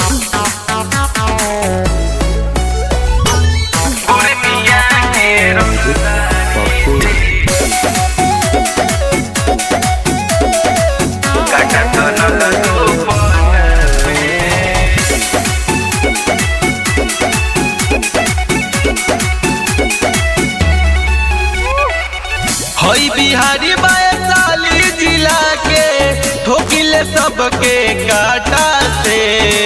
हई बिहारी वैशाली जिला के ठोकिले सबके काटा से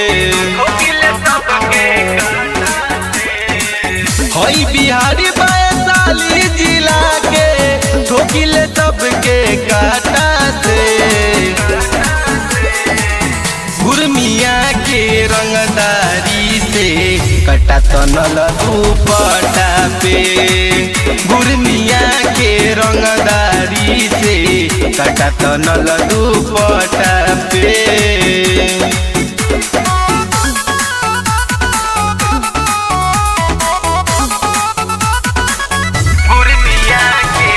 हई बिहारी वैशाली जिला के ठोकिले सबके काटा से गुरमिया के रंगदारी से कटा तनल दुपटा पे गुरमिया के रंगदारी से कटा तनल दुपटा पे गुरमिया के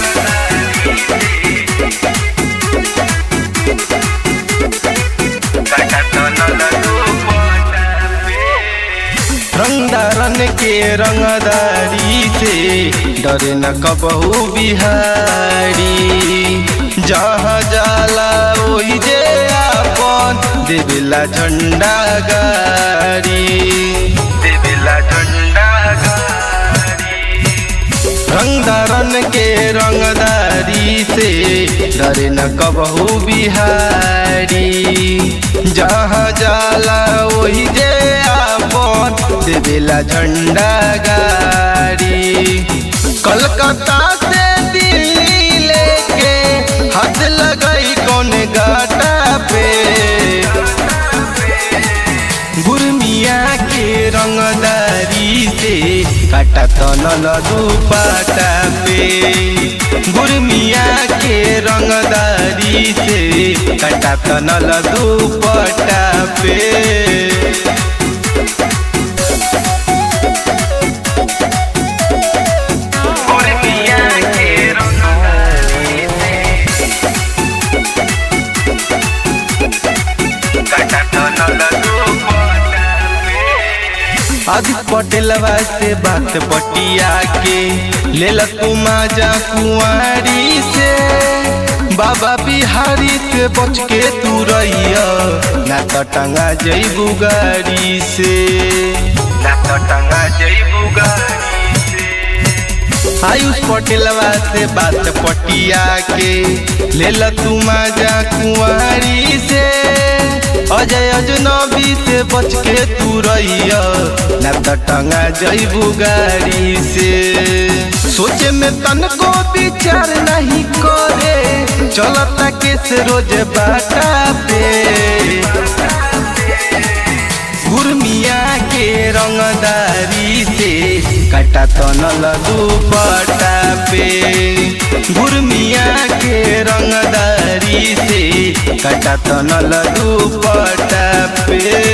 रंगदारन के रंगदारी से डरे न कबहू बिहारी जहाँ जाला ओही जे आपन देवेला झंडा गारी देवेला झंडा गाड़ी रंगदारन के रंगदारी से डरे न कबहू बिहारी जहाँ जाला वही जे आपन देवेला झंडा गाड़ी कलकत्ता से दिल्ली लेके हाथ लगई कौन गाटा पे गुरमिया के रंगदारी से काटा तनल दुपाटा पे गुरमिया के रंगदारी से काटा तनल दुपटा पे गुरमिया के रंगदारी से कटा तनल दुपट्टा पे आदि पटेलवा से बात बटिया के लेल तू माजा कुंवारी से बाबा बिहारी से बच के तू रहिया ना तो टंगा जईबू गाड़ी से ना तो टंगा जईबू गाड़ी से आयुष पटेलवा से बात पटिया के लेल तू माजा कुंवारी से अजय अजनबी से बच के तू रहिया ना तो टंगा जईबू गाड़ी से सोचे में तनको विचार नहीं करे चलता के से रोज बाटा पे गुरमिया के रंगदारी से कटा तनल दुपटा पे गुरमिया के रंगदारी से कटा तनल दुपटा पे